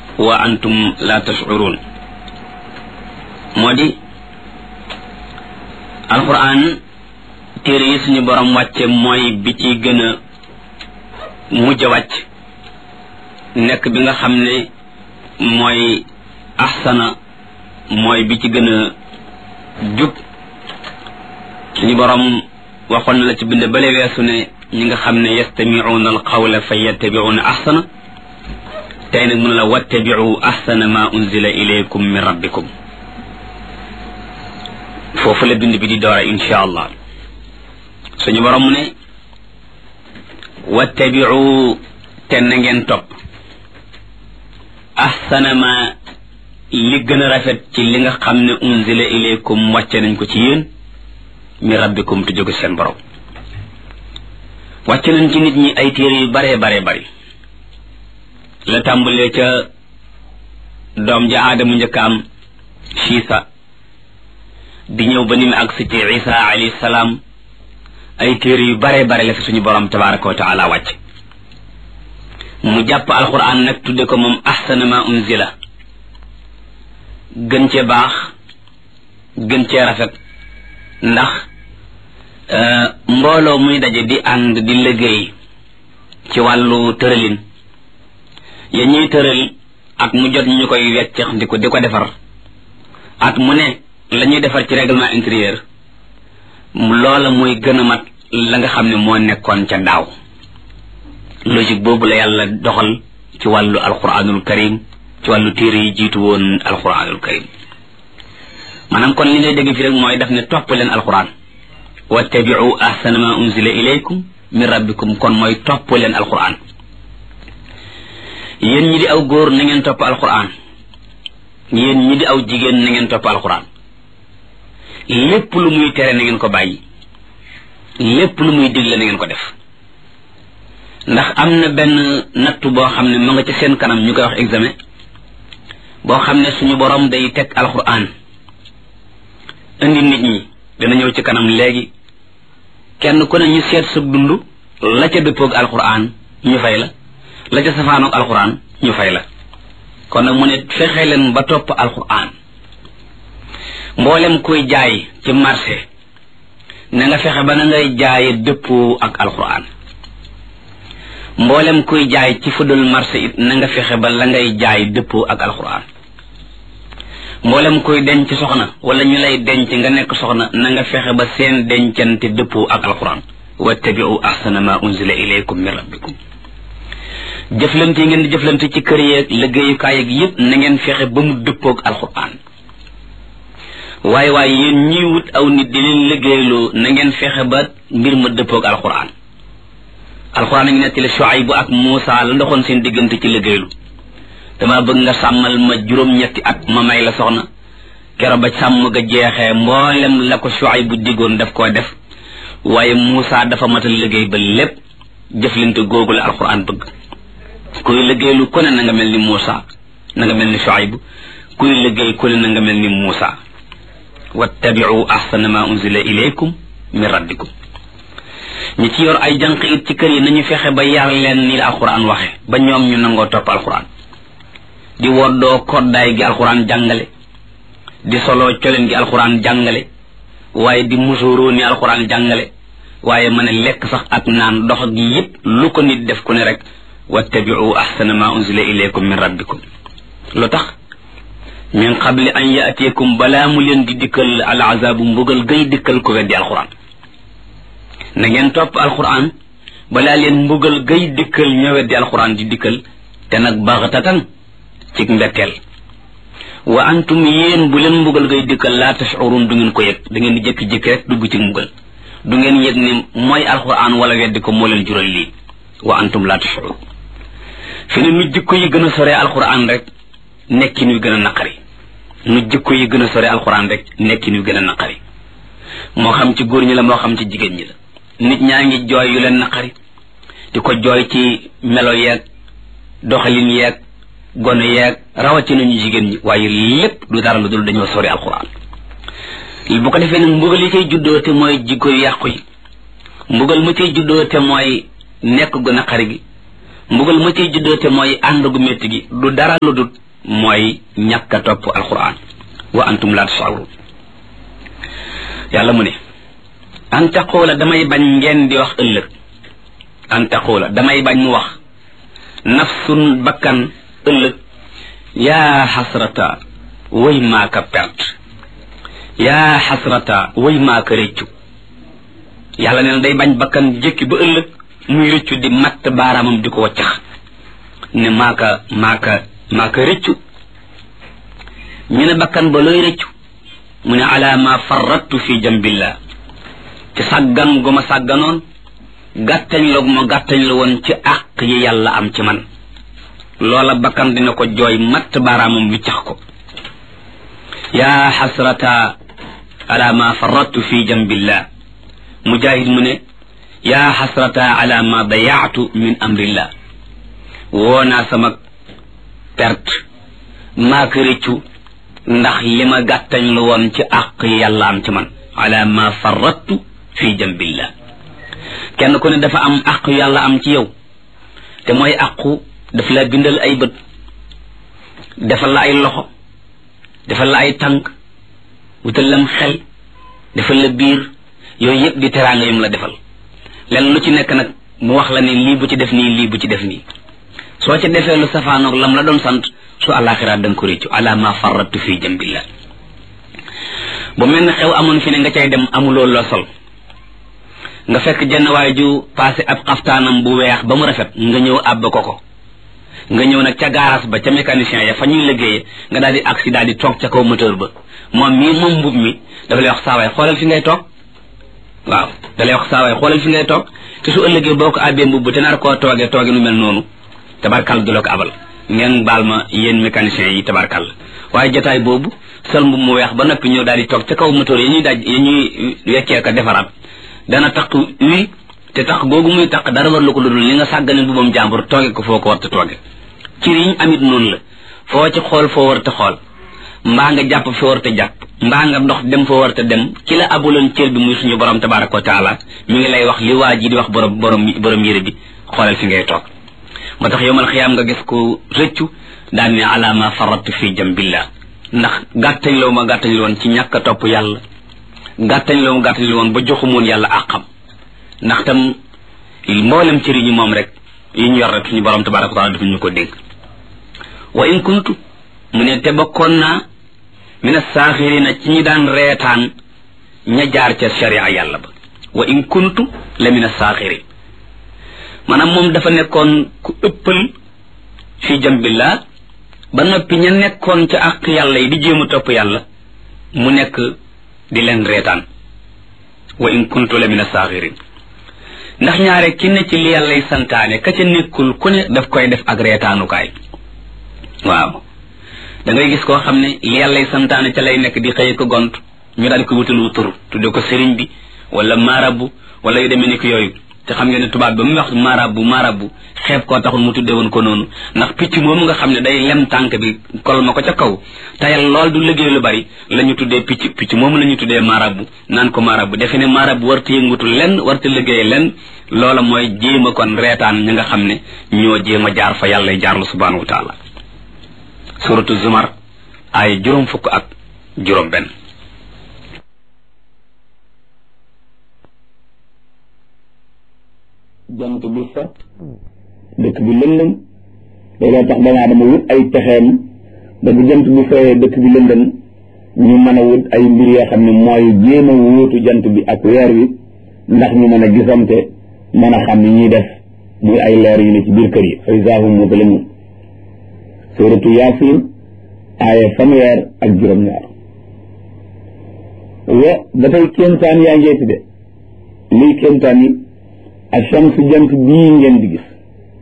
wa antum la tashcuruun moo di alquran téere yi suñu borom wàcce mooy bi ci gën a mujj a wàcc nekk bi nga xam ne mooy ahsana mooy bi ci gën a jub suñu borom waxoon na la ci bind bale weesu ne ñi nga xam ne yastamicuuna alqawla fa yattabicuuna ahsana tey nag mun la wattabicu ahsana ma unzila ilaykum min rabbikum foofu la bind bi di doora insha allah suñu borom mu ne wattabicu te na ngeen topp ahsana ma li gën a rafet ci li nga xam ne unzila ilaykum wàcce nañ ko ci yéen mi rabbikum te jóge seen borom wàcce nañ ci nit ñi ay téere yu bare bare bari la tàmbalee ca doom ja aadamu njëkkaam siisa di ñëw ba ni mu agsi ci isa alayhi salaam ay téere yu bare bare la fi suñu borom tabaraka wa taala wàcc mu jàpp alquran nag tudde ko moom ahsana ma unzila gën cee baax gën cee rafet ndax mbooloo muy daje di ànd di liggéey ci wàllu tëralin ya ñuy tëral at mu jot ñu koy weccax di ko di ko defar at mu ne la ñuy defar ci règlement intérieur loola mooy gën a mat la nga xam ne moo nekkoon ca daaw logique boobu la yàlla doxal ci wàllu alquranul karim ci wàllu téere yi jiitu woon alquranul karim maanaam kon li ngay dégg fi rek mooy daf ne topp leen alquran wattabiu ahsana ma unzila ilaykum min rabbikum kon mooy topp leen alquran yéen ñi di aw góor na ngeen topp alquran yéen ñi di aw jigéen na ngeen topp alquran lépp lu muy tere na ngeen ko bàyyi lépp lu muy digle na ngeen ko def ndax am na benn nattu boo xam ne mu nga ci seen kanam ñu koy wax examen boo xam ne suñu borom day teg alquran indi nit ñi dana ñëw ci kanam léegi kenn ku ne ñu seet sa dund la ca dëppoog alquran ñu fay la la ca safaanoog alquran ñu fay la kon nag mu ne fexe leen ba topp alquran mboolem kuy jaay ci marché na nga fexe ba na ngay jaaye dëppoo ak alquran mboolem kuy jaay ci fudul marché it na nga fexe ba la ngay jaay dëppoo ak alquran mboolem kuy denc soxna wala ñu lay denc nga nekk soxna na nga fexe ba seen dencante dëppoo ak alquran wattabiu ahsana ma unzila ilaykum min rabbikum jëflante yi ngeen di jëflante ci kër yeeg liggéeyukaay yeeg yépp na ngeen fexe ba mu dëppoog alquran waaye waaye yéen ñiy wut aw nit di leen liggéeyloo na ngeen fexe ba mbir ma dëppoog alquran alquran a ngi nettali Shuaybu ak Muusa la ndoxoon seen diggante ci liggéeylu dama bëgg nga sàmmal ma juróom-ñetti at ma may la soxna kero ba sàmm ga jeexee mboolem la ko Shuaybu diggoon daf koo def waaye Muusa dafa matal liggéey ba lépp jëflante googu la alquran bëgg kuy liggéeylu ku ne na nga mel ni Muusa na nga mel ni Shuaybu kuy liggéey ku ne na nga mel ni Muusa wattabiu ahsana ma unzila ilaykum min rabbikum ñi ci yor ay jànq it ci kër yi nañu fexe ba yar leen ni la alquran waxe ba ñoom ñu nangoo topp alquran di woddoo koddaay gi alquran jàngale di soloo coleen gi alquran jàngale waaye di musuroo ni alquran jàngale waaye mën a lekk sax ak naan dox gi yépp lu ko nit def ku ne rek wattabiu ahsana ma unzila ilaykum min rabbikum lu tax min qabli an yaatiyakum balaa mu leen di dikkal al azabu mbugal gay dikkal ko weddi alquran na ngeen topp alquran balaa leen mbugal gay dikkal ña weddi alquran di dikkal te nag baxtatan ci mbetteel wa antum yéen bu leen mbugal gay dikkal laa tashurun du ngeen ko yëg da ngeen di jékki-jékki rek dugg ci mbugal du ngeen yëg ni mooy alquran wala weddi ko moo leen jural lii wa antum laa tashurun fi ne nu jikko yi gën a soree alquran rek nekkin wi gën a naqari nu jikko yi gën a sore alxuraan rek nekkin wi gën a naqari moo xam ci góor ñi la moo xam ci jigéen ñi la nit ñaa ngi jooy yu leen naqari di ko jooy ci melo yeeg doxalin yeeg gone yeeg rawatina ñu jigéen ñi waaye lépp du dara lu dul dañoo sori alxuraan bu ko defee nag mbugal yi cay juddoo te mooy jikko yu yàqu yi mbugal mu cay juddoo te mooy nekk gu naqari gi mbugal ma ciy juddoote mooy ànd gu métti gi du dara lu dut mooy ñàkk a topp alquran wa antum laa tasawrun yàlla mu ne an taqoola damay bañ ngeen di wax ëllëg an taqoola damay bañ mu wax nafsun bakkan ëllëg yaa xasrata way maaka perte yaa xasrata way maaka réccu yàlla nee na day bañ bakkan jëkki ba ëllëg muy rëccu di matt baaraamam di ko waccax ne maaka maaka maaka rëccu ñu ne bakkan ba looy rëccu mu ne ala ma farrattu fi jambillah ci sàggan gu ma sàgganoon gàttañ la gu ma gàttañ la woon ci àq yi yàlla am ci man loola bakkan dina ko jooy matt baaraamam wiccax ko yaa xasrata ala ma farrattu fi jambillah mujahid mu ne yaa xasrata ala ma dayaatu min amrillah woo naa sama perte maa ko rëccu ndax li ma gàttañ lu woon ci àq yi yàlla am ci man ala ma farrattu fi jambillah kenn ku ne dafa am àq yàlla am ci yow te mooy àqu daf la bindal ay bët defal la ay loxo defal la ay tànk wutal lam xel defal la biir yooyu yëpp di teraanga yum la defal lenn lu ci nekk nag mu wax la ni lii bu ci def nii lii bu ci def nii soo ca defee lu safaanoog lam la doon sant su àllaaxira da nga ko réccu ala ma farrattu fi jambillah bu mel ne xew amoon fi ne nga cay dem amuloo loo sol nga fekk jenn waay ju passé ab xaftaanam bu weex ba mu rafet nga ñëw àbb ko ko nga ñëw nag ca garage ba ca mécanicien ya fa ñuy liggéeye nga daal di agsi daal di toog ca kaw moteur ba moom mii moom mbub mi dafa lay wax saawaay xoolal fi ngay toog waaw da lay wax saawaay xoolal fi ngay toog te su ëllëgee boo ko àbbee mbubb te nar koo toogee tooge nu mel noonu tabarkal du la ko abal ngeen baal ma yéen mécaniciens yi tabarkal waaye jotaay boobu sol mbub mu weex ba noppi ñëw daal di toog ca kaw moteur yi ñuy daj yi ñuy weccee ko defaraat dana taq wi te tax googu muy taq dara war la ko ludul li nga sàggane mbubam jàmbur tooge ko foo ko war te tooge cir yiñ amit noonu la foo ci xool foo war te xool mbaa nga jàpp foo war te jàpp mbaa nga dox dem foo war te dem ki la abuloon cër bi muy suñu borom tabaraka wa taala mi ngi lay wax li waa ji di wax borom borom borom yére bi xoolal fi ngay toog moo tax yowmal xiyaam nga gis ko rëccu daan ne ala ma farattu fi jambillah ndax gàttañ law ma gàttañ la woon ci ñàkk a topp yàlla gàttañ law ma gàttañ la woon ba joxumoon yàlla àqam ndax tam mboolem cëri ñu moom rek yi ñu yor rek suñu borom tabaraka wa taala dafa ñu ko dénk wa in kuntu mu ne te bokkoon naa mina saaxirina ci ñi daan reetaan ña jaar ca sharia yàlla ba wa in kuntu la mina saaxirin maanaam moom dafa nekkoon ku ëppal fi jambillah ba noppi ña nekkoon ca àq yàlla yi di jéem a topp yàlla mu nekk di leen reetaan wa in kuntu la mina saaxirin ndax ñaare ki ne ci li yàllay santaane ka ca nekkul ku ne daf koy def ak reetaanukaay waaw da ngay gis koo xam ne li yàllay santaane ca lay nekk di xëy ko gont ñu daal di ko wutalu tur tudde ko sëriñ bi wala maarabu wala yu demee ni ko yooyu te xam ngeen ne tubaab ba mu wax maarabu maarabu xeeb koo taxul mu tudde woon ko noonu ndax picc moomu nga xam ne day lem tànk bi kol ma ko ca kaw tayal lool du liggéey lu bari la ñu tuddee picc picc moomu la ñu tuddee maarabu naan ko maarabu defe ne maarabu warta yëngutu lenn warta liggéey lenn loola mooy jéem a kon reetaan ñi nga xam ne ñoo jéem a jaar fa yàlla jaarlu subhanahu wa taala suratu zumar ay juróom fukk ak juróom benn jant bi fa dëkk bi lëndëm looloo tax doomu aadama wut ay pexeem ba bu jant bi fayee dëkk bi lëndëm ñu mën a wut ay mbir yoo xam ne mooy jéem a wóotu jant bi ak weer wi ndax ñu mën a gisante mën a xam ni ñuy def muy ay leer yu ne ci biir kër yi fa izaa hum muzlimuun suuratu yaasin aaya fanweer ak juróom-ñaar wa ba tey kéemtaan yaa ngeeti de liy kéemtaan yi ashams jant bii ngeen di gis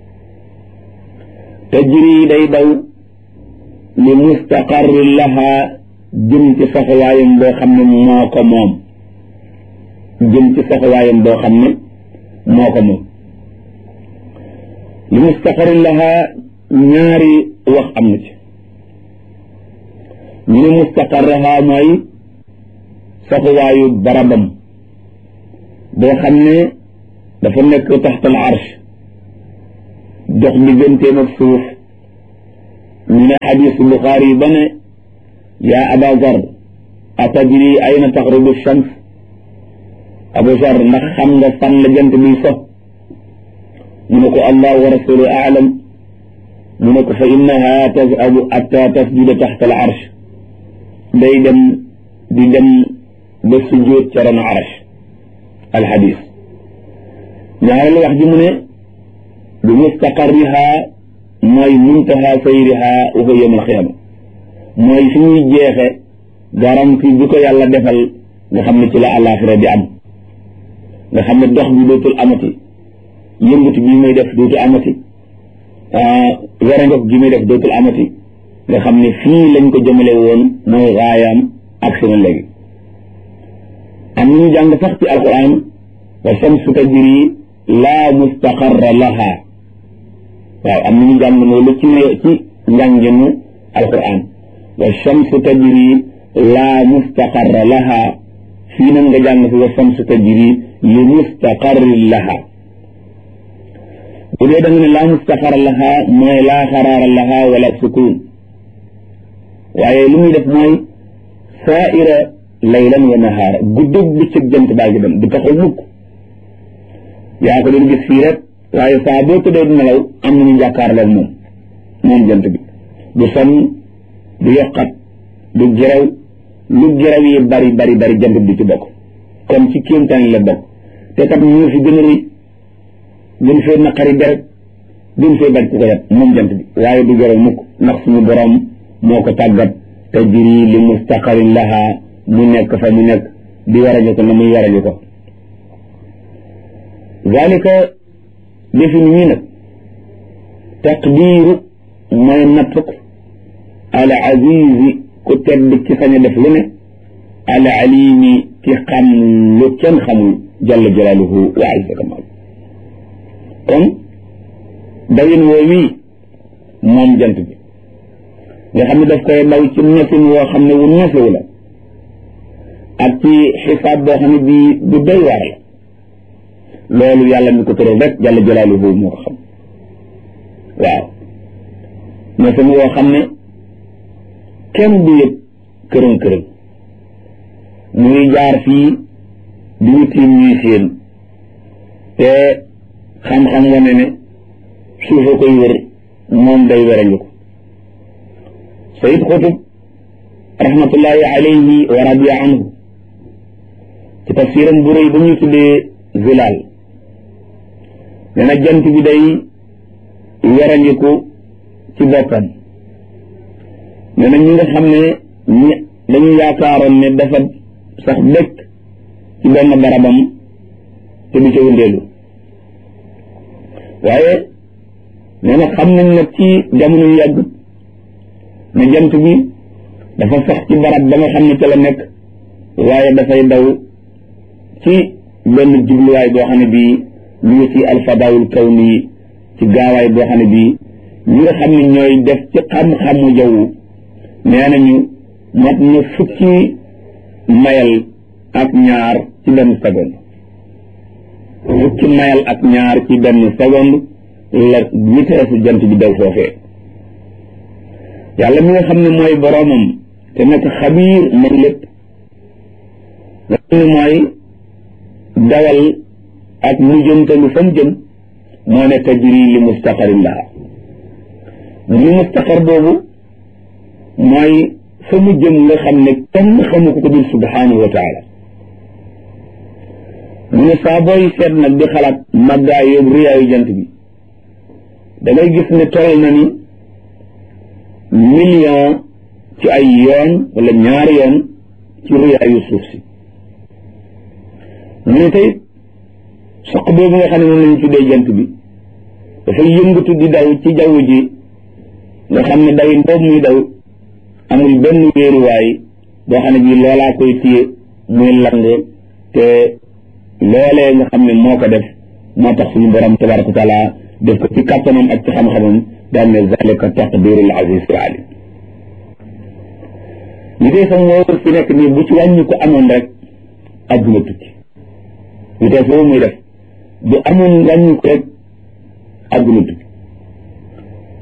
tajri day daw li mustaqarri laha jëm ci saxawaayam boo xam ne moo ko moom jëm ci saxawaayam boo xam ne moo ko moom li mustaqarri laha ñaari wax am na ci ñu ne mustaqarraha mooy saxuwaayu barabam boo xam ne dafa nekk taxtal arsh dox digganteem ak suuf ñu ne xadisu buxaari ba ne yaa aba zar atadri ayna taxrubu shams abu zar ndax xam nga fan la jant biy so mu ne ko allah wa rasulu aalam mu ne ko fa innaha tazhabu atta tasjuda taxta al arsh day dem di dem ba sujjóot ca ron arsh al xadis ñaareelu wax ji mu ne bi mustaqarriha mooy muntaha sayriha wa huwa yawm al qiyaama mooy fi ñuy jeexe garanti bi ko yàlla defal nga xam ne ci la àllaaxira di am nga xam ne dox bi dootul amati yëngutu bi muy def dootul amati werangof gi muy def dootul amati nga xam ne fii lañ ko jëmale woon mooy raayaam ak seen léegi am nañu jàng sax ci alquran wa shamsu tajri laa mustaqarra laha waaw am nañu jàng loolu ci ci njànginu alquran wa shamsu tajri laa mustaqarra laha fii nag nga jàng fi wa shamsu tajri li mustaqarrin laha bu dee da nga ne laa mustaqarra laha mooy laa xaraara laha wala sukun waaye li muy def mooy saaira laylan wa nahaara guddug bëccëg jant baa ngi dem du taxaw mukk yaa ko doon gis fii rek waaye saa boo tëddee di nelaw am nañu jàkkaarloog moom moom jant bi du sonn du yokkat du gerew lu gerew yi bari bari bari jant bi du ci bokk kon ci kéemtaan la bokk te kat ñu fi gën a rëy gën fee naqari deret gën fee bañ ku ko yat moom jant bi waaye du gerew mukk ndax suñu borom moo ko tàggat te jiri li mustaqarin laha mu nekk fa mu nekk di warañu ko na muy warañu ko zalika defin wii nag taqdiiru mooy nattuk al azizi ku tedd ci sañ a def lu ne al alimi ci xam lu kenn xamul jalla jalaaluhu wa azza kamal kon dawin woo wii moom jant bi nga xam ne daf koy daw ci ñefin woo xam ne wu ñefewu la ak ci xisaab boo xam ne bii bu doy waar la loolu yàlla mi ko tëral rek jalla jalaaluhu moo ko xam waaw ñefin woo xam ne kenn du yëg kërën kërën muy jaar fii di ñu tiim ñuy séen te xam-xam wane ne suufa koy wër moom day werañu ko sayid xutub rahmatullahi alayhi wa radiya anhu ci tafsiram bu rëy ba ñuy tuddee zilaal nee na jant bi day werañiku ci boppam nee na ñi nga xam ne ñi dañu yaakaaroon ne dafa sax dëkk ci benn barabam te du ca wëndeelu waaye nee na xam nañ nag ci jamono yu yàgg ne jant bi dafa sax ci barab ba nga xam ne ca la nekk waaye dafay daw ci benn jubluwaay boo xam ne bii ñu ngi ci alfadaawul kawni ci gaawaay boo xam ne bii ñi nga xam ne ñooy def ci xam-xamu jaww nee nañu mat na fukki mayal ak ñaar ci benn seconde fukki mayal ak ñaar ci benn seconde la vitesse jant bi daw foofee yàlla mi nga xam ne mooy boroomam te nekk xabiir man lépp nga xam ne mooy dawal ak mujjantalu fa mu jëm moo ne tajri li mustaqarin laha li mustaqar boobu mooy fa mu jëm nga xam ne kenn xamu ko ko dul subhanahu wa taala mu ne saa booy seet nag di xalaat màggaay yóbbu riyaayu jant bi da ngay gis ne toll na ni million ci ay yoon wala ñaari yoon ci riyaayu suuf si mu ne tey soq boobu nga xam ne moom lañu tuddee jant bi dafay yëngatu di daw ci jaww ji nga xam ne day boobu muy daw amul benn wéeruwaay boo xam ne bii loolaa koy téye muy lang te loolee nga xam ne moo ko def moo tax suñu borom tabaraka wa taala def ko ci kàttanam ak ci xam-xamam daal ne zalika taqdirul aziz al alim li dee sam woo fi nekk nii bu ci wàññi ko amoon rek adduna tukki li dee foofu muy def bu amoon wàññi ko rek adduna tukki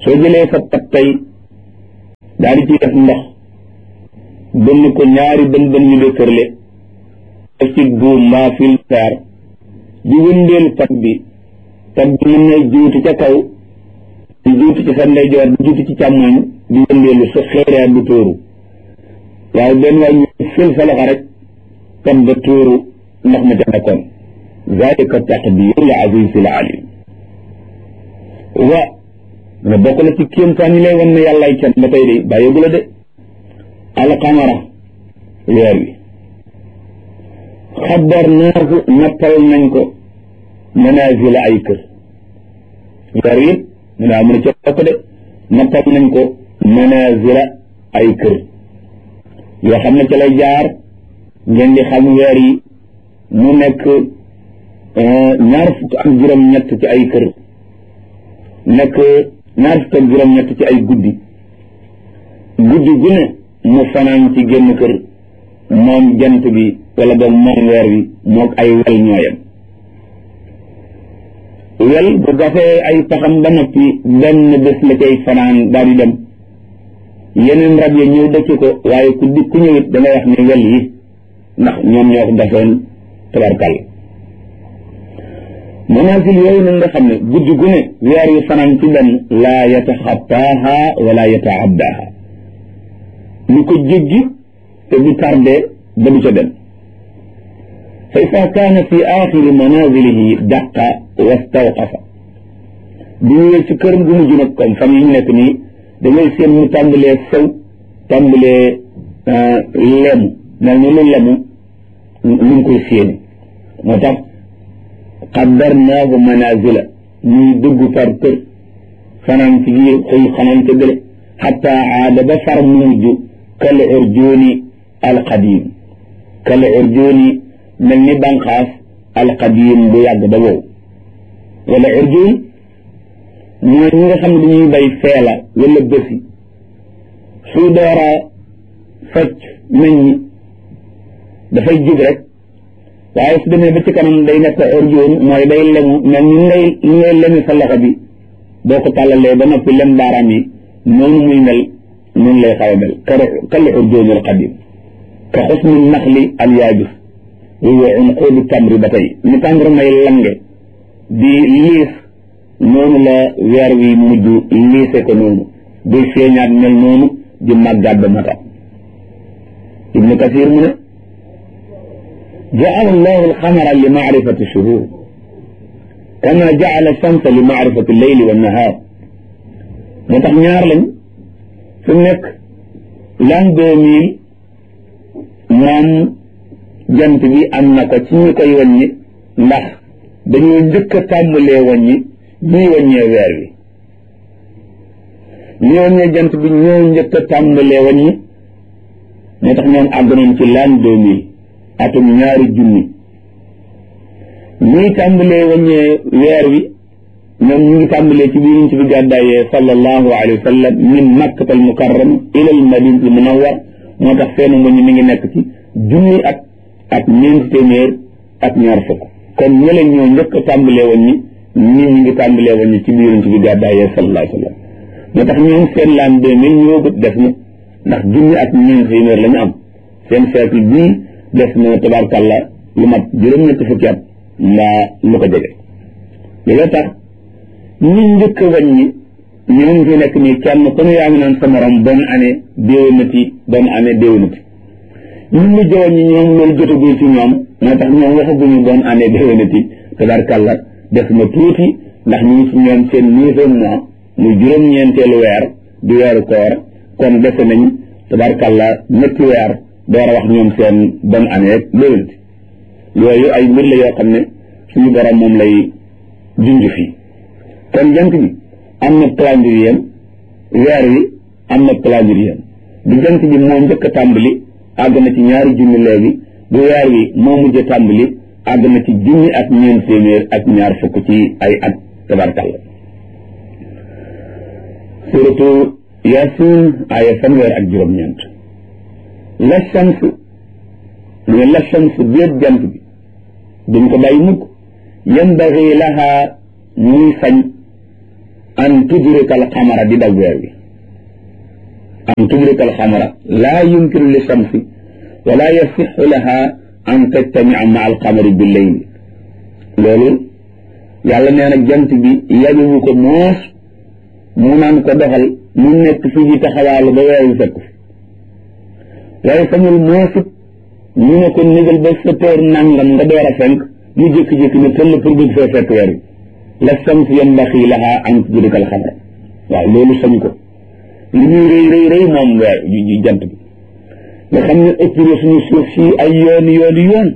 soo jëlee sa pat tey daal di ci def ndox bënn ko ñaari bën bën yu dëkkërle def ci buum mbaa fil fer di wëndeel pat bi pat bi mën na juuti ca kaw di juuti ci sa ndeyjoor di juuti ci càmmoñ di wëndeelu su xeeree du tóoru waaye benn waay ñu fil sa loxo rek pat ba tóoru ndox ma ca nekkoon zalika taqdirul azizil alim wa nga bokk la ci kéemtaan yi lay wan ne yàllaay kenn ba tey de bàyyeegu la de alqamara weer wi xadarnaahu nappal nañ ko manazila ay kër weer wi mu ne amu ne ca bokk de nappal nañ ko manazila ay kër yoo xam ne ca lay jaar ngeen di xam weer yi mu nekk ñaar fukk ak juróom-ñett ci ay kër nekk ñaar fukk ak juróom-ñett ci ay guddi guddi gu ne mu fanaan ci génn kër moom jant bi wala boog moom weer wi moog ay wel ñooyam wel bu gafee ay paxam ba noppi benn bés la cay fanaan daal di dem yeneen rab ya ñëw dëkk ko waaye ku di ku ñëwit da ngay wax ne wel yi ndax ñoom ñoo ko gafoon tabarkal manaasil yooyu nag nga xam ne guddi gu ne weer yu fanaan ci benn laa yataxattaaha wala yataaddaha lu ko jéggi te du tardé ba du ca dem fa ida kaana fi axiri manazilihi daqa wastawqafa bu ñëwee ci këram gu mujj nag comme fan yi ñu nekk nii da ngay seen mu tàmbalee sew tàmbalee lemu mel ni lu lemu lu ngi koy séeni moo tax qaddarnaahu manazila muy dugg par kër fanaan ci biir xëy xanaan ca gële xatta aada ba far mu mujj kal urjuuni alqadim kal urjuuni mel ni banqaas alqadim bu yàgg ba wow wala urjuun mooy ñi nga xam ne dañuy bay feela wala bësi suy doora fecc meññi dafay jib rek waaye su demee ba ci kanam day nekk urjuun mooy day lemu mel ni ngay li ngay lemi sa loxo bi boo ko tàllalee ba noppi lem baaraam yi noonu muy mel noonu lay xaw a mel kal urjuun al qadim ka xusni naxli al yaabis wa unquudu tamri ba tey ni tàmbara may lange di liis noonu la weer wi mujj liise ko noonu buy feeñaat mel noonu di màggaat ba mata ibnu kasir mu ne jaala allahu alxamara li maarifati shuhur kama jaala shamsa li maarifati leyli wa nahaar moo tax ñaar lañ su nekk l'an deux mille moom jant bi am na ko ci ñu koy wàññi ndax dañoo njëkk a tàmbalee wàññi ñuy wàññee weer wi ñi wàññee jant bi ñoo njëkk a tàmbalee wàññi moo tax ñoom àgg nañ ci l'an deux mille atum ñaari junni ñuy tàmbalee wàññee weer wi ñoom ñu ngi tàmbalee ci biir ci bi gàddaayee sallallahu alayhi wa sallam min makkat al mukarram ila al madina al munawwar moo tax seenu wàññi mi ngi nekk ci junni at ak ñeenti téeméer ak ñaar fukk kon ñële ñoo njëkk a tàmbalee wàññi ñii ñu ngi tàmbalee wàññi ci biir ci bi gàddaayee sallallahu alayhi wa sallam moo tax ñoom seen laan deux mille ñëwagut def na ndax junni ak ñeenti téeméer la ñu am seen siècle bii def na tabarkàlla lu mat juróom-ñetti fukki at mbaa lu ko jege loolu tax ñi njëkk a wàññi ñoo ngi fi nekk nii kenn ku ne yaa ngi naan sa morom bonne année déwénati bonne année déwénati ñu mujj a wàññi ñoom loolu jotagul ci ñoom moo tax ñoom waxaguñu bonne année déwénati tabarkàlla def na tuuti ndax ñu ngi ci ñoom seen neuvième mois muy juróom-ñeenteelu weer di weeru koor kon dese nañ tabarkàlla ñetti weer door a wax ñoom seen bonne année rek déwénati yooyu ay mbir la yoo xam ne suñu borom moom lay junj fii kon jant bi am na calendrier weer wi am na calendrier bu jant bi moo njëkk a tàmbali àgg na ci ñaari junni léegi bu weer wi moo mujj a tàmbali àgg na ci junni ak ñeent téeméer ak ñaar fukk ci ay at tabarkàlla suratu yasin aaya fanweer ak juróom-ñeent la shams mu ne la shams déet jant bi duñ ko bàyyi mukk yambaxi laha muy sañ an tudrika al xamara di daw weer wi an tudrika al xamara laa yumkinu li shamsi wala yasixu laha an tajtamia ma al xamari bi leyl loolu yàlla nee na jant bi yabiwu ko moos mu naan ko doxal mu nekk fii di taxawaalu ba weer wi fekk fi waaye sañul moosit ñu ne ko nigal ba sa toor nangam nga door a fenk mu jékki-jékki ne tëll pour bëgg fee fekk weer wi la sams yanbaxi laha an tudrika al xamara waaw loolu sañ ko li muy rëy rëy rëy moom weer yu jant bi nga xam ne ëpp na suñu suuf si ay yooni yooni yoon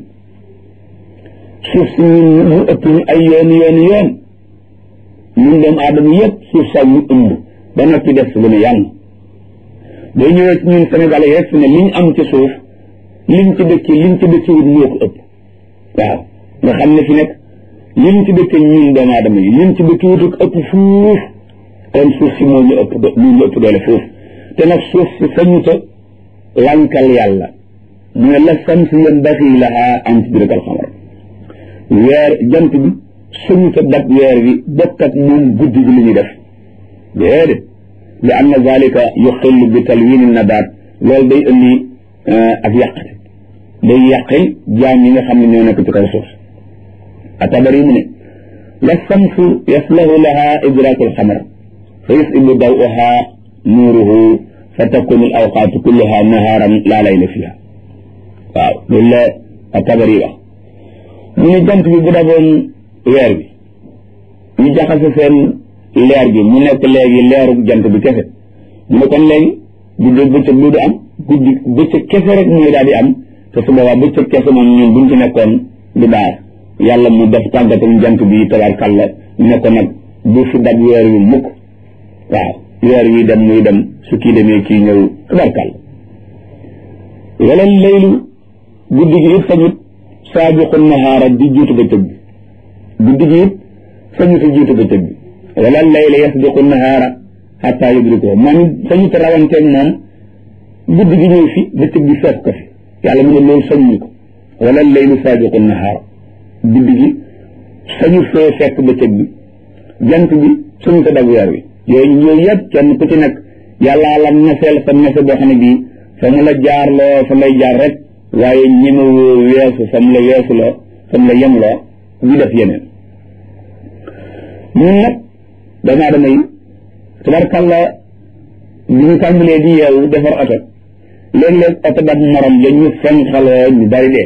suuf si ñun mu ëpp ñu ay yooni yooni yoon ñun doomu aadama yëpp suuf sax ñu ëmb ba noppi def si lu ne yàlla boo ñëwee ci ñun Sénégal yi rek fi ne liñ am ci suuf liñ ci dëkki liñ ci dëkki wut moo ko ëpp waaw nga xam ne fi nekk liñ ci dëkki ñun doomu aadama yi liñ ci dëkki wut ëpp fuuf kon suuf si moo ñu ëpp moo ñu ëpp doole fuuf te nag suuf si sañuta lankal yàlla mu ne la samsi yanbaxi laha an tudrika al qamar weer jant bi sañuta dab weer bi bokk ak moom guddi gi li ñuy def déedéet li anna zalika yuxillu bi talwini nabaat loolu day indi ak yàqate day yàqil jaam yi nga xam ne ñoo nekk ci kaw suuf atabari mu ne la samsu yaslahu laha idraku alxamar fa yusibu dawuha nuuruhu fa takunu al awqaatu kulluha nahaaran laa layla fiha waaw loolu la atabari wax mu ne jant bi bu daboon weer bi ñu jaxase seen leer gi mu nekk léegi leeru jant bi kese mu ne kon léegi guddi bëccëg du am guddi bëccëg kese rek mooy daal di am te su boobaa bëccëg kese moom ñun buñ ci nekkoon du baax yàlla mu def tàggatam jant bi tabarkàlla ne ko nag bu fi dab weer wi mukk waaw weer wi dem muy dem su kii demee kii ñëw tabarkàlla wala laylu guddi gi it sañut saabiqu nahaara di jiitu bëccëg bi guddi gi it sañut a jiitu bëccëg bi wala layla yasbiqu nahaara xataa yudrikuhu moom sañut a rawanteeg moom guddi gi ñëw fi bëccëg bi fekk ko fi yàlla mu ne loolu sañuñu ko wala laylu saabiqu nahaara guddi gi sañu fee fekk bëccëg bi jant bi sañu ko dab weer wi yooyu yooyu yëpp kenn ku ci nekk yàllaa la neseel sa nese boo xam ne bii fa mu la jaar loo fa lay jaar rek waaye ñemewoo weesu fa mu la weesu loo fa mu la yem loo di def yeneen ñun nag doomu aadama yi tabarkàlla bi ñu tàmbalee di yeewu defar oto léeg-léeg oto dab morom ja ñu fenxaloo ñu bari dee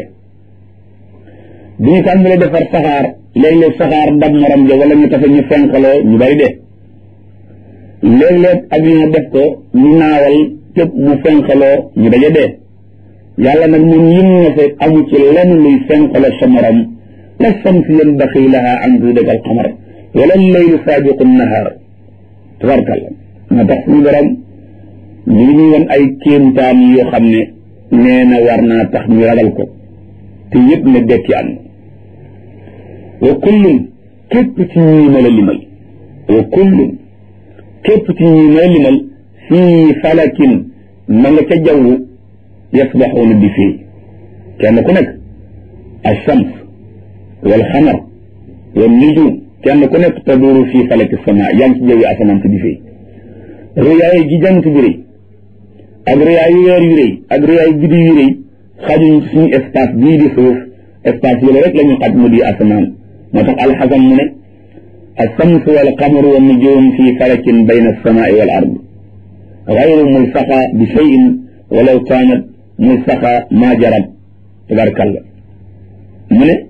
bi ñu tàmbalee defar saxaar léeg-léeg saxaar dab morom ja wala ñu tafe ñu fenxaloo ñu bari dee léeg-léeg avion def ko ñu naawal képp mu fenxaloo ñu daje dee yàlla nag moom lim na fa amu ci lenn luy fenxaloo sa morom la samsi yanbaxi laha an tudrika al qamar wala laylu saabiqu nahaar tabarkalla moo tax suñu borom ñu ngi ñuy won ay kéemtaan yoo xam ne nee na war naa tax ñu ragal ko te yëpp ne dekki am wa kullun képp ci ñii ma la limal wa kullun képp ci ñii ma la limal fii falakin ma nga ca jaww yasbaxuuna bi fii kenn ku nekk alshams wal xamar wal nujum kenn ku nekk taduuru fii falaki sama yaa ngi ci jawwi asamaan si di fii rëyaay gi jant bi rëy ak rëyaayu weer yu rëy ak rëyaayu guddi yu rëy xajuñ ci suñu espace bii di suuf espace yooyu rek la ñu xaj mu di asamaan moo tax alxasan mu ne alsamsu wal qamaru wa nujum fi falakin bayna alsamaai wal ard gayru mulsaqa bi cheyin walaw kaanat mulsaqa ma jarat tabarkalla mu ne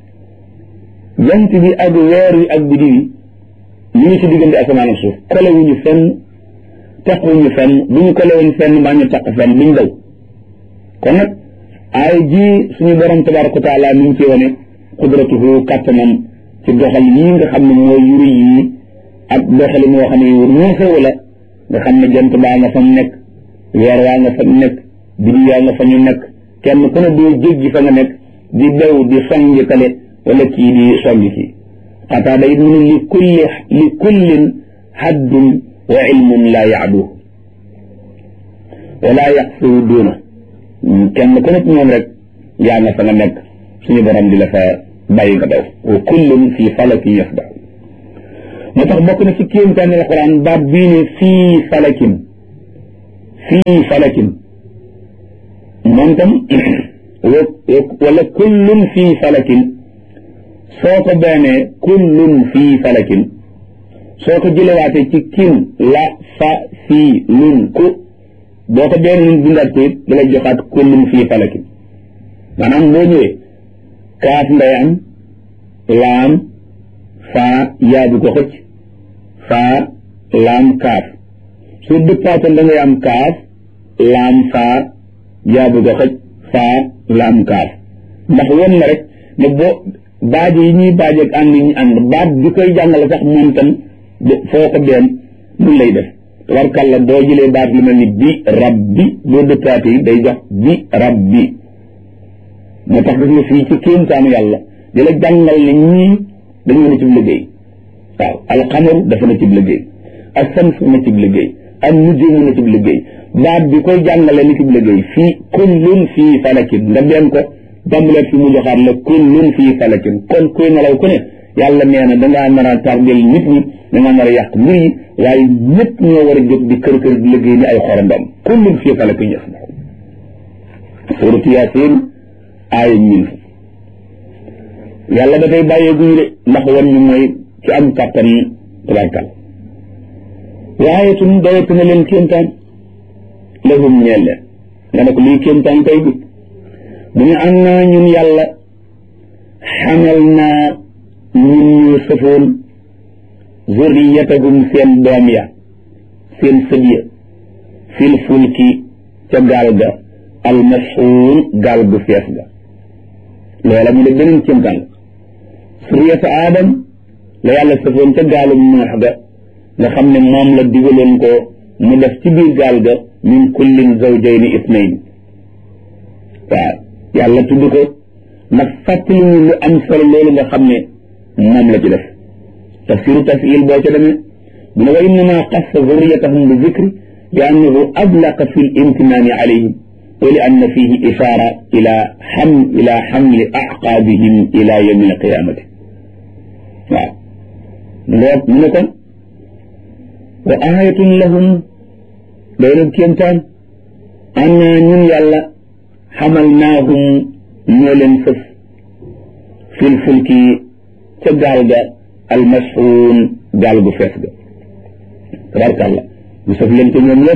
jant bi ak weer wi ak biddi wi ñu ngi ci diggante asamaan ak suuf kolewuñu fenn taquñu fenn bu ñu kolewoon fenn mbaa ñu taq fenn duñ daw kon nag ay ji suñu borom tabaraka wa taala mi ngi ci wane qudratuhu kàttanam ci doxal yii nga xam ne mooy yuri yii ak doxali moo xam ne yu ñeexewu la nga xam ne jant baa nga fa mu nekk weer waa nga fa nekk biddi yaa nga fa ñu nekk kenn ku ne doo jéggi fa nga nekk di daw di songi kale wala kii di songi kii xataada it mu ne li kulli li kullin haddun wa ilmun laa yaaduhu wala yaqsiru duuna kenn ku nekk ñoom rek yaa nga fa nga nekk suñu borom di la fa bàyyi nga daw wa kullun fi falakin yasbax moo tax bokk na ci kéemtaani alquran baat bii ne fii falakin fii falakin moom tam wala kullun fii falakin soo ko beenee kullun fii falakin soo ko jëlewaatee ci kin la fa fii lun ku boo ko benn nun bindaat ko it da lay joxaat kullun fii falakin maanaam boo ñëwee kaaf nday am laam faa yaabu ko xëcc faa laam kaaf su dëppaatoon da ngay am kaaf laam faa yaabu ko xëcc faa laam kaaf ndax won na rek ne boo baaje yi ñuy baaje ak ànd yi ñu ànd baat bi koy jàngale sax moom tam foo ko benn mun lay def tabarkàlla boo jëlee baat lu mel ni bi rabbi boo dëppaate yi day jox bi rabbi moo tax gis nga fii ci kéemtaanu yàlla di la jàngal ne ñii dañoo ne ci liggéey waaw alxamaru dafa na ci liggéey ak sams na ci liggéey ak nujumu na ci liggéey baat bi koy jàngale ni ci liggéey fii kullun fii falakin nga benn ko bambuleet fi mu joxaat la kullun fii falakin kon kuy nelaw ku ne yàlla nee na dangaa nar a tardel nit ñi dangaa nar a yàq mbir yi waaye ñëpp ñoo war a jóg di kër kër di liggéey ni ay xorondom kullun fii falakin yasbaxun suuratu yaasin aaya ñin fa yàlla da koy bàyyee guñu de ndax wan ñu mooy ci am kàttan tabarkal waaye tun doyatu na leen kéemtaan lahum ñeel leen nga ne ko lii kéemtaan tey bi mu ne am naa ñun yàlla xamal naa ñun ñu sëfoon zurriyatahum seen doom ya seen sët ya fil fulki ca gaal ga almashuun gaal gu fees ga loola mu ne beneen kéemtaan suriyata aadam la yàlla sëfoon ca gaalum noox ga nga xam ne moom la digaloon ko mu def ci biir gaal ga min kullin zawjayni isnayn waaw yàlla tudd ko ndax fàttali ñu lu am solo loolu nga xam ne moom la ci def tafsiru tafil boo ca demee mu ne wa innama qassa zurriyatahum bi zikri bi annahu ablaqa fi l imtinaani alayhim wa li anna fihi ishaara ila xam ila xamli aqaabihim ila yawmi alqiyamati waaw lool mu ne kon wa ayatun lahum doy na kéemtaan anna ñun yàlla xamalnaahum ñoo leen sëf fil fulki ca gaal ga almashuun gaal gu fees ga tabarkàlla ñu sëf leen ko ñoom lépp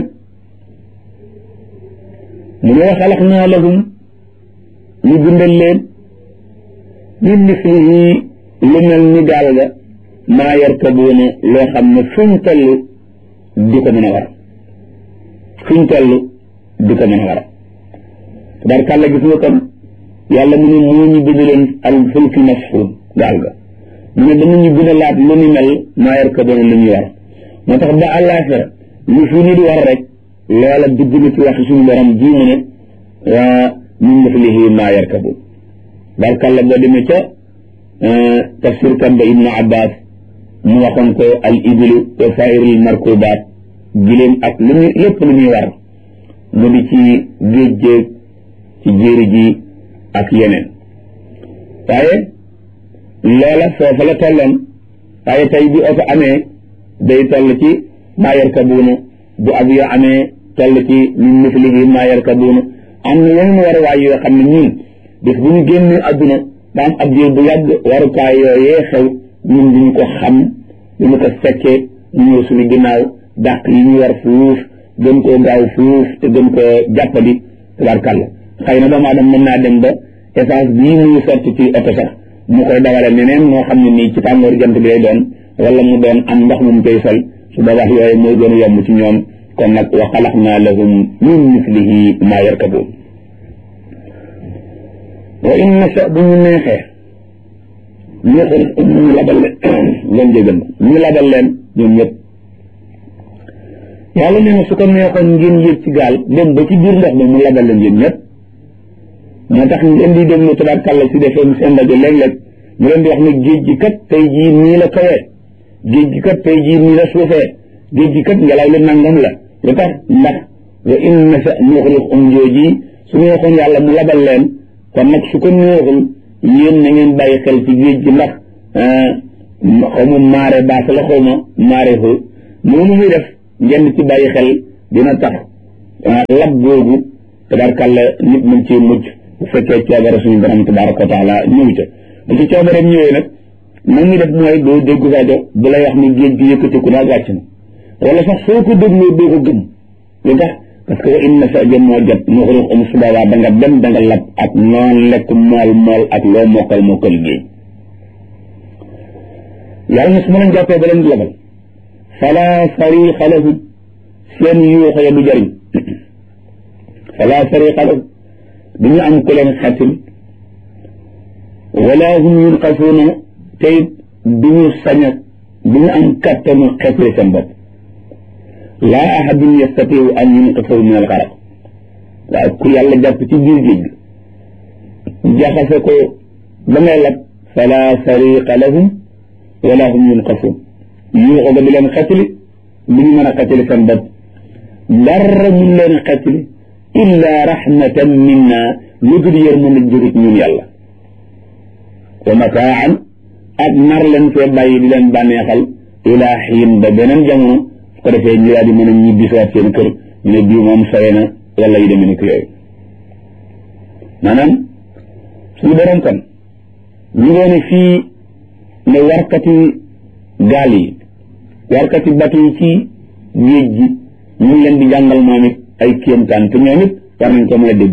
mu ne wa xalaqnaa lahum ñu bindal leen min mislihi lu mel ni gaal ga maa yarkabuuna loo xam ne fuñ toll di ko mën a war fuñ toll di ko mën a war tabarkàlla gis nga kon yàlla mu ne moo ñu bind leen al fulki mashuun gaal ga mu ne danañu gën a laat lu ni mel maa yarkabuuna lu ñuy war moo tax ba àllaaxira lu fi nit war rek loola dugg na ci wax suñu borom ji mu ne waa min mislihi maa yarkabuun barkalla boo demee ca tafsir kan ba ibnu abbas mu waxoon ko al ibilu wa sairil markubaat giléem ak lu muy lépp lu muy war mu di ci géej géej ci jéeri ji ak yeneen waaye loola foofa la tolloon waaye tey bi oto amee day toll ci maa yarkabuuna bu avion amee toll ci min mislihi maa yarkabuuna am na yeneen waruwaay yoo xam ne ñun bis bu ñu génnee adduna daan ab diir bu yàgg warukaay yooyee xew ñun duñu ko xam duñu ko fekkee ñu ñëw suñu ginnaaw dàq yi ñu war fuuf gën koo gaaw fuuf te gën koo jàppali tabarkàlla xëy na doomu aadama mën naa dem ba essence bii muy sotti ci oto sax mu koy dawale neneen moo xam ne nii ci tàngoor jant bi lay doon wala mu doon am ndox mu mu koy sol su boobaa yooyu mooy gën a yomb ci ñoom kon nag wa xalaqnaa lahum min mislihi maa yarkabuun wa in nasha bu ñu neexee neexul ñu labal leen leen jégal ñu labal leen ñoom ñëpp yàlla nee na su ko neexoon ngeen yéeg ci gaal dem ba ci biir ndox mi mu labal leen yéen ñëpp moo tax ngeen di déglu tabarkàlla si defee seen rajo léeg-léeg ñu leen di wax ne géej gi kat tey jii nii la kawee géej gi kat tey jii nii la suufee géej gi kat ngelaw li nangam la lu tax ndax wa in nasha nuxriqhum jooji su neexoon yàlla mu labal leen kon nag su ko neexul yéen na ngeen bàyyi xel ci géej gi ndax xaw ma maare baas la xaw ma maare xoo noonu muy def ngeen ci bàyyi xel dina tax lab googu tabarkàlla nit mën ci mucc bu fekkee coobare suñu borom tabaraka wa taala ñëw ca bu ci coobareem ñëwee nag na muy def mooy doo dégg rajo bu lay wax ni géej gi yëkkatiku daal wàcc na wala sax soo ko dégloo doo ko gëm lu tax parce que wa inna sa jëm moo jot mu xuruux um subawaa da nga dem da nga lab ak noon lekk mool mool ak loo mokkal mokkal géej yàlla na su ma leen jàppee ba leen di labal fala sariqa lahum seen yuuxo ya du jëriñ fala sariqa lahum du ñu am ku leen xetil wala hum yunqasuuna te it du ñu sañ a du ñu am kattanu xetli seen bopp laa ahadun yastatiu an yunqisahu min alxaraq waaye ku yàlla jàpp ci biir géej gi jaxase ko ba ngay lab fala sariqa lahum wala hum yunqasuun yuuxu ga di leen xetli du ñu mën a xetli seen bopp dara mun leen a xetli illa rahmatan minna lu dul yërmande jóge ci ñun yàlla wa mataan ak nar leen fee bàyyi di leen bànneexal ila xiin ba beneen jamono su ko defee ñu daal di mën a ñibbisiwaat seen kër ñu ne bii moom sore na wala yu demee ni ko yooyu maanaam suñu borom kon ñu ngoone fii ne warkati gaal yi warkati batu yi ci géej gi ñu ngi leen di jàngal moom it ay kéemtaan te ñoom it war nañ ko mën a dégg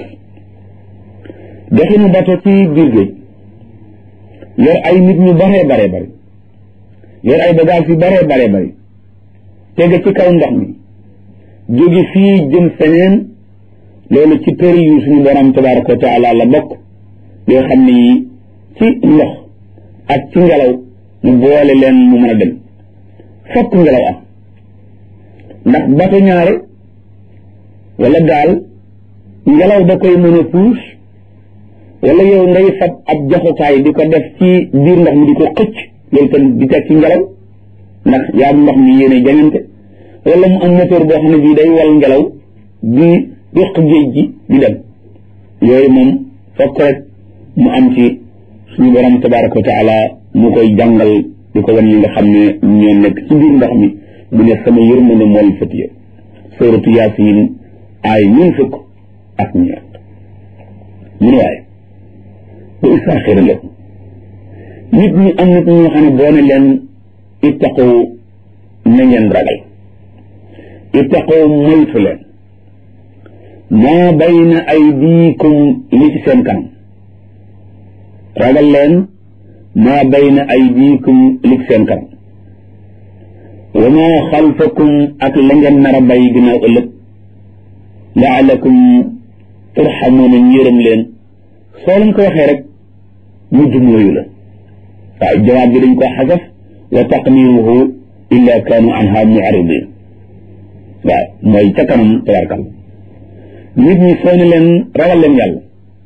doxinu bato ci biir géej yor ay nit ñu baree baree bari yor ay bagage yu baree baree bari tege ci kaw ndox mi jóge fii jëm feneen loolu ci përi yu suñu borom tabaraka wa taala la bokk yoo xam ne yi ci ndox ak ci ngelaw mu boole leen mu mën a dem fokk ngelaw am ndax bato ñaare wala daal ngelaw da koy mën a puus wala yow ngay fab ab joxukaay di ko def ci biir ndox mi di ko xëcc loolu tam di teg ci ngelaw ndax yaa ndox mi yéene jañante wala mu am moteur boo xam ne bii day wal ngelaw di yëq géej gi di dem yooyu moom fokk rek mu am ci suñu borom tabaraka wa taala mu koy jàngal di ko wan ñi nga xam ne ñoo nekk ci biir ndox mi mu ne sama yërmande mool fëtiya suratu yaasin ay ñun fukk ak ñeent mu ne waaye bu istaaxira la nit ñi am nit ñoo xam ne boo ne leen ittaqu na ngeen ragal ittaqu moytu leen maa bayna aydiikum li ci seen kanam ragal leen maa bayna aydiikum li ci seen kanam wa maa xalfakum ak la ngeen nar a bàyyi ginnaaw ëllëg laalakum turxamuuna njëram leen soo leen ko waxee rek mu jumlooyu la waaye jawaab bi dañ ko xasaf wa taqdiruhu illa kaanu anha mu'ridin waaw mooy ca kanam tabarkal nit ñi soo ne leen ragal leen yàlla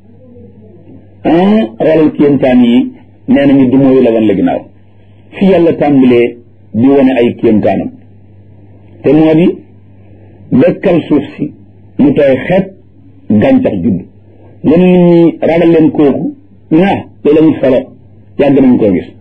ah xoolal kéemtaan yi nee nañu dumóoyu la wan la ginnaaw fi yàlla tàmbalee di wane ay kéemtaanam te moo di dëkkal suuf si mu tooy xeet gàncax judd nga ne nit ñi ragal leen kooku ñaa loolu amul solo yàgg nañ koo gis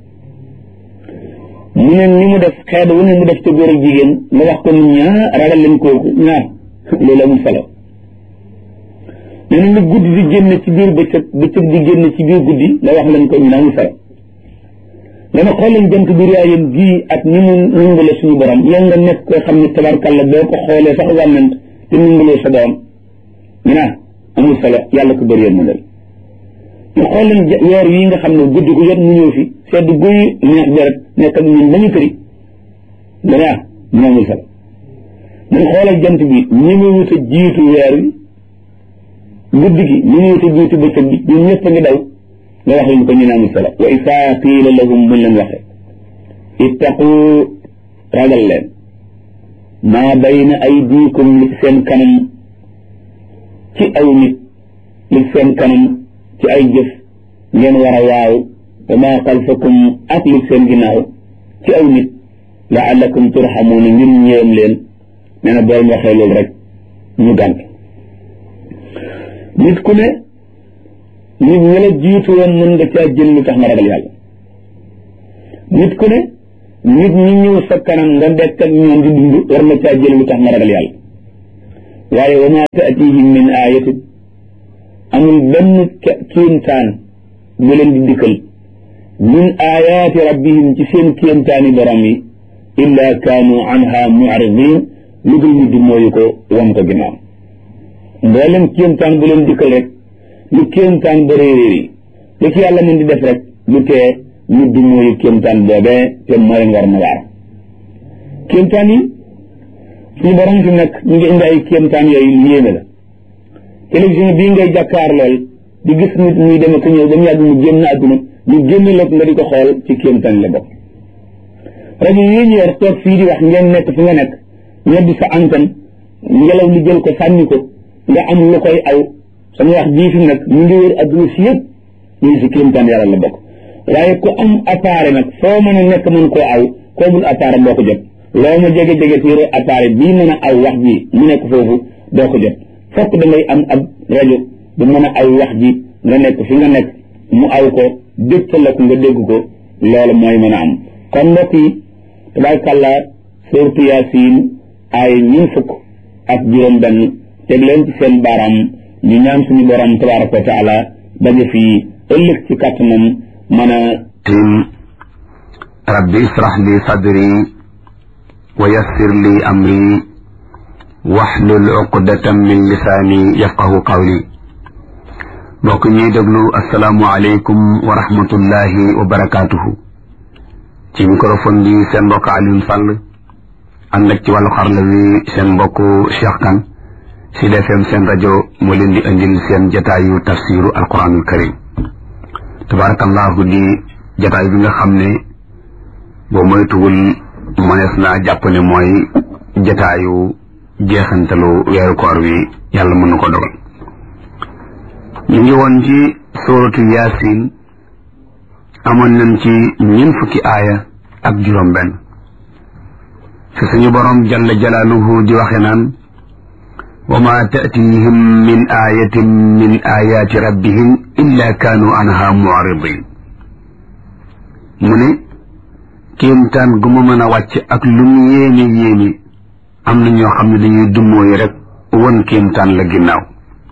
mu ne ni mu def xeet wu ne mu def ca góor ak jigéen nga wax ko nit ñaa ragal leen kooku ñaa loolu amul solo nee na lu guddi di génn ci biir bëccëg bëccëg di génn ci biir guddi nga wax leen ko ñu ne amul solo nga ne xool leen jant bi raayam gii ak ni mu nungale suñu borom yow nga nekk koo xam ne tabarkalla boo ko xoolee sax wànnant te nungalee sa doom ñu naan amul solo yàlla ko bëri yéen leen ñu xool leen weer yi nga xam ne guddi gu jot mu ñëw fi sedd guy neex deret nekk ak ñun ba ñu këri nga ne ah ñu amul solo mun xoolal jant bi ñi mu wut a jiitu weer wi guddi gi ñu ngi wut a jiitu bëccëg bi ñun ñëpp a ngi daw nga wax leen ko ñu ne amul solo wa isaa qiila lahum buñ leen waxee ittaqu ragal leen maa bayna aydiikum li seen kanam ci ay nit li seen kanam ci ay jëf ngeen war a waaw wa maa xalfakum ak li seen ginnaaw ci ay nit laallakum turxamuuna ngir ñëwam leen nee na boo waxee loolu rek ñu gànt nit ku ne nit ñi la jiitu woon mën nga caa jël lu tax nga ragal yàlla nit ku ne nit ñi ñëw sa kanam nga dekk ak ñoom di dund war na caa jël lu tax nga ragal yàlla waaye wa ma taatihim min ayatin amul benn kéemtaan bu leen di dikkal min ayaati rabbihim ci seen kéemtaani borom yi illa kaanu anha mu'ridin lu dul ñu di mooyu ko wam ko ginnaaw mboolem kéemtaan bu leen dikkal rek lu kéemtaan ba réeréer yi lu ci yàlla mën di def rek lu tee ñu di mooyu kéemtaan boobee te mooy ngor na waar kéemtaan yi suñu borom fi nekk ñu ngi indi ay kéemtaan yooyu yéeme la télévision bii ngay jàkkaar lool di gis nit muy dem ak ñëw ba mu yàgg mu génn àdduna ñu génn la nga di ko xool ci kéemtaan la bokk rajo yi ñu yor toog fii di wax ngeen nekk fi nga nekk ñoddi sa antenne ngelaw li jël ko sànni ko nga am lu koy aw sama wax jii fi nag mu ngi wër adduna si yëpp ñu ngi si kéemtaan yàlla la bokk waaye ku am appareil nag foo mën a nekk mën koo aw koo mul appareil doo ko jot loo ma jege-jege si yore appareil bii mën a aw wax ji mu nekk foofu doo ko jot fokk da ngay am ab rajo bu mën a aw wax ji nga nekk fi nga nekk mu aw ko dégtal la ko nga dégg ko loolu mooy mën a am kon mbokk yi tabaarkàlla suurtu yaasin ay ñun fukk ak juróom benn teg leen ci seen baaraam ñu ñaan suñu borom tabaaraka wa taala daje fii ëllëg ci kàttanam mën a tim rabbi israh li sadri wa yassir li amri waxlul uqdatan min lisaani yafqahu qawli mbokk ñuy déglu asalaamu aleykum wa rahmatullahi wa barakaatuhu ci microphone bi seen mbokk Alioune Sall ànd ak ci wàllu xarla wi seen mbokk Cheikh Kane Sud FM seen rajo moo leen di indil seen jataayu tafsiru alquranul karim tabarakallahu di jataay bi nga xam ne boo moytuwul mënees naa jàpp ne mooy jataayu jeexantalu weeru koor wi yàlla mën na ko dogal ñu ngi woon ci sóoratu yaasin amoon nañ ci ñeent fukki aaya ak juróom benn fi suñu borom jalla jalaaluhu di waxe naan wa ma taatihim min ayatin min ayaati rabbihim illa kaanu anha mu'ridin mu ne kéemtaan gu ma mën a wàcc ak lu mu yéene yéene am na ñoo xam ne dañuy dummóoyu rek won kéemtaan la ginnaaw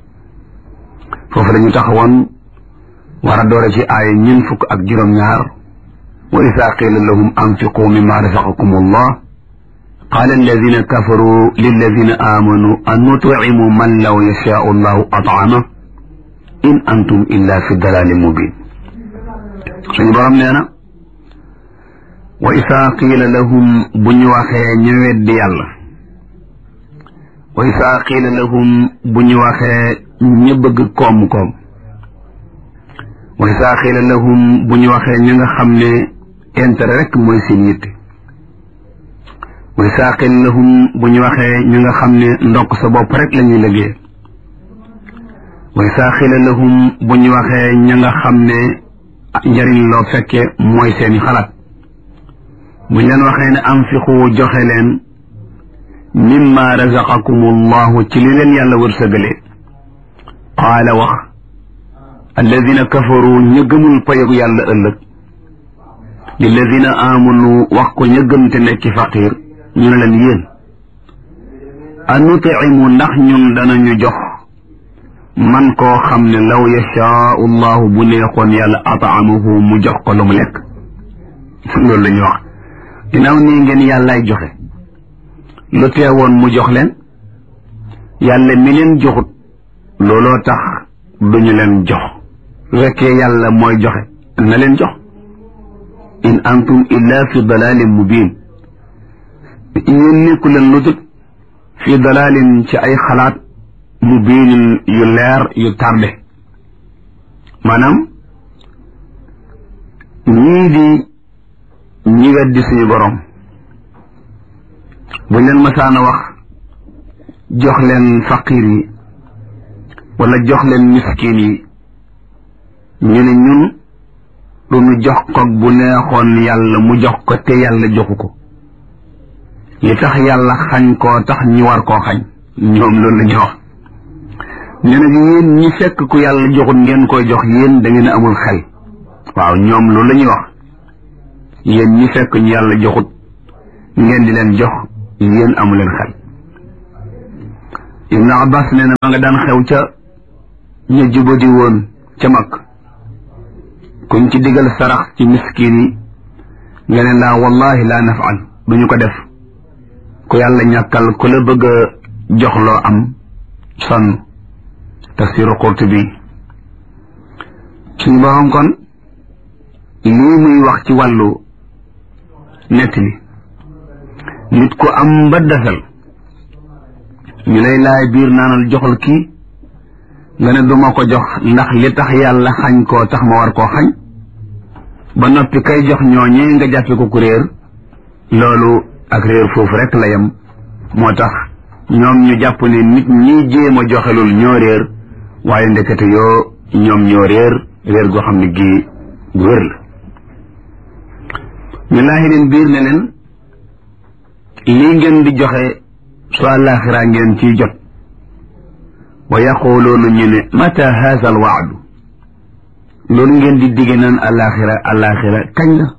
foofu la ñu taxawoon war a doore ci aaya ñeent fukk ak juróom-ñaar wa isaa qiila lahum anfiqu mimma razaqakum allah qaala alladina kafaru lilladina aamanu an nutcimu man law yashaau allahu at'ama in antum illa fi dalalin mubin suñu borom nee na wa isaa qiila lahum bu ñu waxee ñu weddi yàlla wa isaa qiila lahum bu ñu waxee ñu bëgg koom-koom wa isaa qiila lahum bu ñu waxee ñu nga xam ne intérêt rek mooy seen yitte wa isaa qiila lahum bu ñu waxee ñu nga xam ne ndokk sa bopp rek la ñuy liggéey wa isaa qiila lahum bu ñu waxee ñu nga xam ne njëriñ loo fekke mooy seeni xalaat buñ leen waxee ne anfiqu joxe leen mimma razaqakum allahu ci li leen yàlla wërsëgale qaala wax alladina kafaru ña gëmul payogu yàlla ëllëg lilladina amanu wax ko ña gëm te nekki faqir ñu ne leen yéen anutimu ndax ñun danañu jox man koo xam ne law yashaau allahu bu neexoon yàlla ataamahu mu jox ko lu mu lekk loolu la ñuy wax ginnaaw nii ngeen yàllaay joxe lu teewoon mu jox leen yàlla mi leen joxut looloo tax duñu leen jox su fekkee yàlla mooy joxe na leen jox in antum illa fi dalalin mubin yéen nekku leen lu dul fi dalalin ci ay xalaat mubinin yu leer yu tarde maanaam ñii di ñi weddi suñu borom buñ leen masaana wax jox leen faqir yi wala jox leen miskin yi ñu ne ñun du ñu jox ko bu neexoon yàlla mu jox ko te yàlla joxu ko li tax yàlla xañ koo tax ñu war koo xañ ñoom loolu la ñuy wax ñu ne yéen ñi fekk ku yàlla joxut ngeen koy jox yéen da ngeen amul xel waaw ñoom loolu la ñuy wax yéen ñi fekk ñu yàlla joxut ngeen di leen jox yéen amu leen xel ibnu abbas nee na ma nga daan xew ca ñu jubadi woon ca mag kuñ ci digal sarax ci miskin yi nga ne laa wallahi laa nafal duñu ko def ku yàlla ñàkkal ku la bëgg a jox loo am sonn tafsiru Qurtubi suñu borom kon lii muy wax ci wàllu nettali nit ku am ba desal ñu lay laay biir naanal joxal kii nga ne duma ko jox ndax li tax yàlla xañ koo tax ma war koo xañ ba noppi kay jox ñooñee nga jàppe ko ku réer loolu ak réer foofu rek la yem moo tax ñoom ñu jàpp ne nit ñi jéem a joxelul ñoo réer waaye ndekete yoo ñoom ñoo réer réer goo xam ne gii gu wér la ñu laaxi leen biir ne leen lii ngeen di joxe su àllaaxiraa ngeen ciy jot wa yaquluuna ñu ne mata haza al waadu loolu ngeen di digge naan àllaaxira àllaaxira kañ la